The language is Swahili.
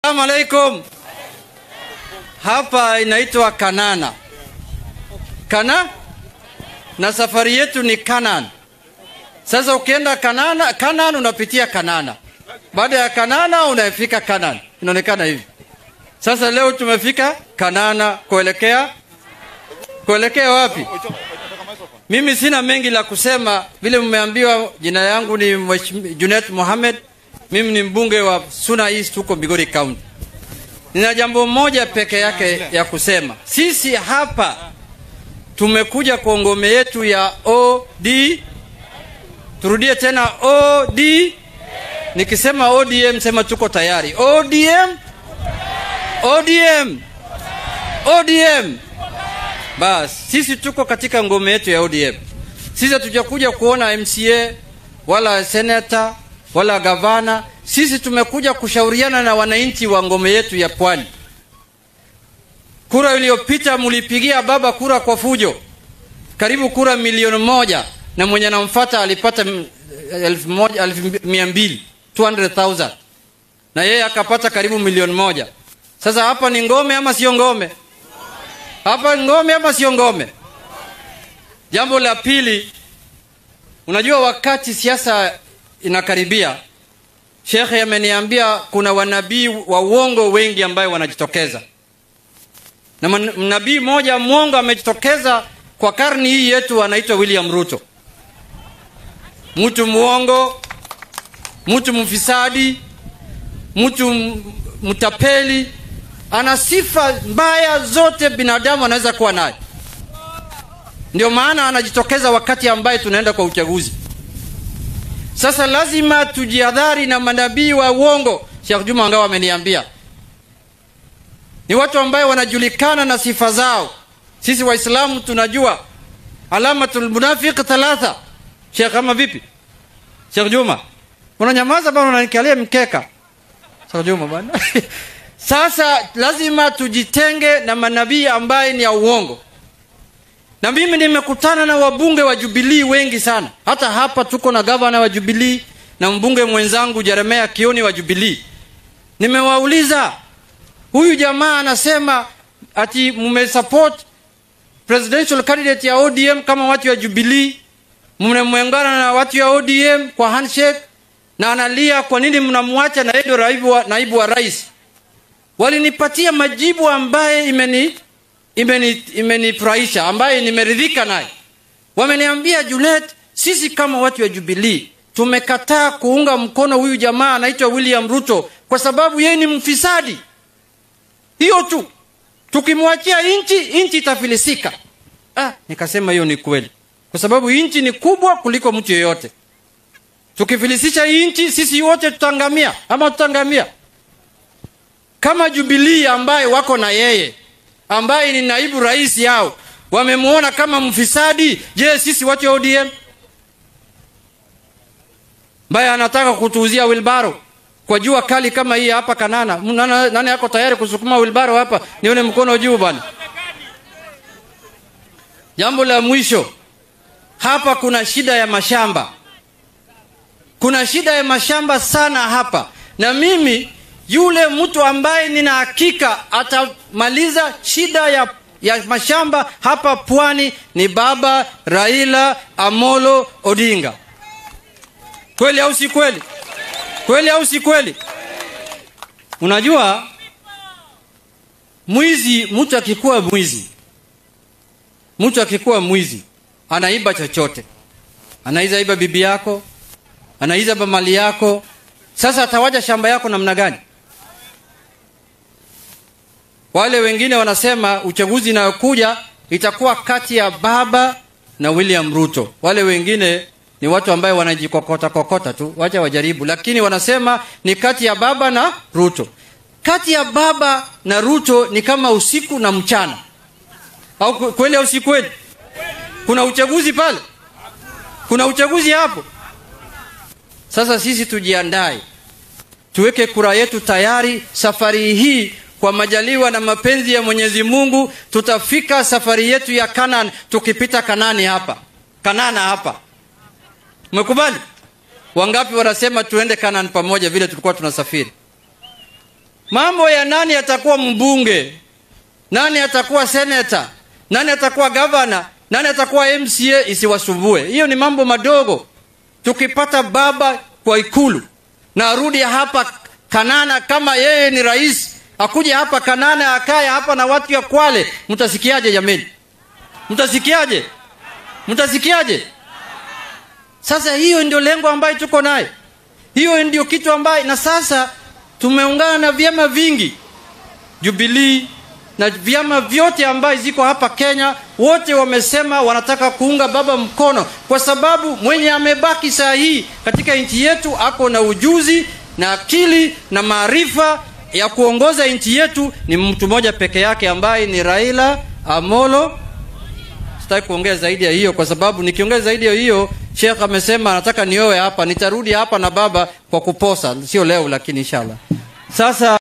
Assalamu alaikum. Hapa inaitwa Kanana. Kana na safari yetu ni Kanan. Sasa ukienda Kanana, Kanan unapitia Kanana. Baada ya Kanana unafika Kanan. Inaonekana hivi. Sasa leo tumefika Kanana kuelekea kuelekea wapi? Mimi sina mengi la kusema, vile mmeambiwa. Jina yangu ni Mheshimiwa Junet Mohamed, mimi ni mbunge wa Suna East huko Migori County. Nina jambo moja peke yake ya kusema. Sisi hapa tumekuja kwa ngome yetu ya OD. Turudie tena OD. Nikisema ODM sema tuko tayari. ODM, ODM, ODM. Bas, sisi tuko katika ngome yetu ya ODM. Sisi hatujakuja kuona MCA wala senata wala gavana. Sisi tumekuja kushauriana na wananchi wa ngome yetu ya Pwani. Kura iliyopita mlipigia baba kura kwa fujo, karibu kura milioni moja, na mwenye anamfuata alipata mm, elfu moja elfu mia mbili 200,000 na yeye akapata karibu milioni moja. Sasa hapa ni ngome ama sio ngome? Hapa ni ngome ama sio ngome? Jambo la pili, unajua wakati siasa inakaribia, shekhe ameniambia kuna wanabii wa uongo wengi ambayo wanajitokeza, na man- nabii mmoja mwongo amejitokeza kwa karni hii yetu, anaitwa William Ruto. Mtu mwongo, mtu mfisadi, mtu m- mtapeli, ana sifa mbaya zote binadamu anaweza kuwa nayo. Ndio maana anajitokeza wakati ambaye tunaenda kwa uchaguzi. Sasa lazima tujihadhari na manabii wa uongo. Sheikh Juma Angawa ameniambia ni watu ambaye wanajulikana na sifa zao. Sisi Waislamu tunajua alamatul munafiq thalatha. Sheikh, kama vipi? Sheikh Juma, unanyamaza bwana, unanikalia mkeka. Sheikh Juma bwana. Sasa lazima tujitenge na manabii ambaye ni ya uongo. Na mimi nimekutana na wabunge wa Jubilee wengi sana. Hata hapa tuko na gavana wa Jubilee na mbunge mwenzangu Jeremia Kioni wa Jubilee. Nimewauliza, huyu jamaa anasema ati mmesupport presidential candidate ya ODM kama watu wa Jubilee, mnamwengana na watu ya ODM kwa handshake, na analia kwa nini mnamwacha na yeye ndio naibu wa, naibu wa rais. Walinipatia majibu ambaye imeni imeni imenifurahisha ambaye nimeridhika naye. Wameniambia Junet, sisi kama watu wa Jubilee tumekataa kuunga mkono huyu jamaa anaitwa William Ruto kwa sababu yeye ni mfisadi. Hiyo tu, tukimwachia nchi, nchi itafilisika. Ah, nikasema hiyo ni kweli, kwa sababu nchi ni kubwa kuliko mtu yeyote. Tukifilisisha hii nchi, sisi wote tutaangamia, ama tutaangamia kama Jubilee ambaye wako na yeye ambaye ni naibu rais yao wamemuona kama mfisadi. Je, sisi watu wa ODM ambaye anataka kutuuzia wilbaro kwa jua kali kama hii hapa Kanana, nani, nani yako tayari kusukuma wilbaro hapa? Nione mkono juu bwana. Jambo la mwisho hapa, kuna shida ya mashamba, kuna shida ya mashamba sana hapa, na mimi yule mtu ambaye nina hakika atamaliza shida ya, ya mashamba hapa pwani ni baba Raila Amolo Odinga. Kweli au si kweli? Kweli au si kweli? Unajua, mwizi, mtu akikuwa mwizi, mtu akikuwa mwizi anaiba chochote, anaiza iba bibi yako, anaiza mali yako. Sasa atawaja shamba yako namna gani? Wale wengine wanasema uchaguzi inayokuja itakuwa kati ya baba na William Ruto. Wale wengine ni watu ambaye wanajikokota kokota tu, wacha wajaribu, lakini wanasema ni kati ya baba na Ruto. Kati ya baba na Ruto ni kama usiku na mchana, au kweli au si kweli? Kuna uchaguzi pale, kuna uchaguzi hapo. Sasa sisi tujiandae, tuweke kura yetu tayari. Safari hii kwa majaliwa na mapenzi ya Mwenyezi Mungu tutafika safari yetu ya Kanaan, tukipita Kanani hapa Kanana hapa. Mmekubali? Wangapi wanasema tuende Kanaan pamoja vile tulikuwa tunasafiri? mambo ya nani atakuwa mbunge nani atakuwa seneta nani atakuwa gavana nani atakuwa mca isiwasumbue hiyo ni mambo madogo tukipata baba kwa ikulu na arudi hapa kanana kama yeye ni rais akuje hapa kanana akaye hapa na watu ya kwale mtasikiaje jameni mtasikiaje mtasikiaje sasa hiyo ndio lengo ambayo tuko naye hiyo ndio kitu ambayo na sasa tumeungana na vyama vingi jubilii na vyama vyote ambayo ziko hapa kenya wote wamesema wanataka kuunga baba mkono kwa sababu mwenye amebaki saa hii katika nchi yetu ako na ujuzi na akili na maarifa ya kuongoza nchi yetu ni mtu mmoja peke yake ambaye ni raila amolo sitaki kuongea zaidi ya hiyo kwa sababu nikiongea zaidi ya hiyo shekh amesema anataka nioe hapa nitarudi hapa na baba kwa kuposa sio leo lakini inshallah sasa